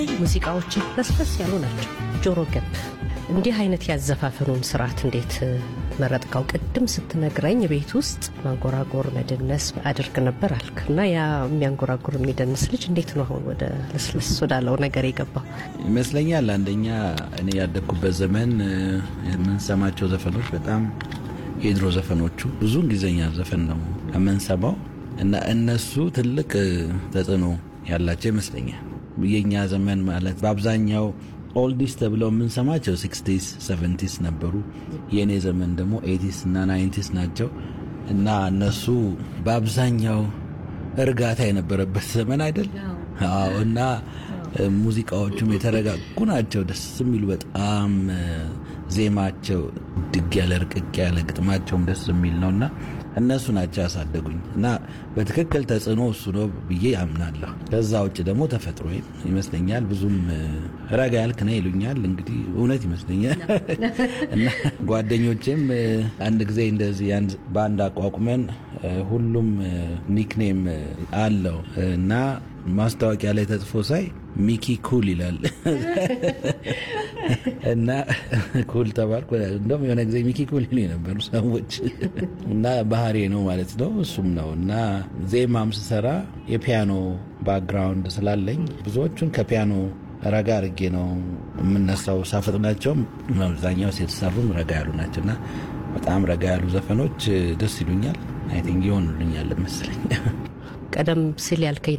ሙዚቃዎች ለስለስ ያሉ ናቸው፣ ጆሮ ገብ። እንዲህ አይነት ያዘፋፈኑን ስርዓት እንዴት መረጥከው? ቅድም ስትነግረኝ ቤት ውስጥ ማንጎራጎር መደነስ አድርግ ነበር አልክ እና ያ የሚያንጎራጉር የሚደንስ ልጅ እንዴት ነው አሁን ወደ ለስለስ ወዳለው ነገር የገባው? ይመስለኛል አንደኛ እኔ ያደግኩበት ዘመን የምንሰማቸው ዘፈኖች በጣም የድሮ ዘፈኖቹ ብዙ እንግሊዝኛ ዘፈን ነው የምንሰማው እና እነሱ ትልቅ ተጽዕኖ ያላቸው ይመስለኛል። የእኛ ዘመን ማለት በአብዛኛው ኦልዲስ ተብለው የምንሰማቸው ሲክስቲስ ሰቨንቲስ ነበሩ። የእኔ ዘመን ደግሞ ኤቲስ እና ናይንቲስ ናቸው እና እነሱ በአብዛኛው እርጋታ የነበረበት ዘመን አይደል? አዎ እና ሙዚቃዎቹም የተረጋጉ ናቸው። ደስ የሚሉ በጣም ዜማቸው ድግ ያለ ርቅቅ ያለ ግጥማቸውም ደስ የሚል ነው እና እነሱ ናቸው ያሳደጉኝ እና በትክክል ተጽዕኖ እሱ ነው ብዬ አምናለሁ። ከዛ ውጭ ደግሞ ተፈጥሮ ይመስለኛል። ብዙም ረጋ ያልክ ነህ ይሉኛል። እንግዲህ እውነት ይመስለኛል እና ጓደኞቼም አንድ ጊዜ እንደዚህ በአንድ አቋቁመን ሁሉም ኒክኔም አለው እና ማስታወቂያ ላይ ተጽፎ ሳይ ሚኪ ኩል ይላል እና ኩል ተባልኩ። እንደውም የሆነ ጊዜ ሚኪ ኩል ይሉ የነበሩ ሰዎች እና ባህሬ ነው ማለት ነው። እሱም ነው እና ዜማም ስሰራ የፒያኖ ባክግራውንድ ስላለኝ ብዙዎቹን ከፒያኖ ረጋ አድርጌ ነው የምነሳው። ሳፈጥናቸውም አብዛኛው የተሰሩም ረጋ ያሉ ናቸው እና በጣም ረጋ ያሉ ዘፈኖች ደስ ይሉኛል። አይ ቲንክ ይሆኑልኛል መሰለኝ። ቀደም ሲል ያልከኝ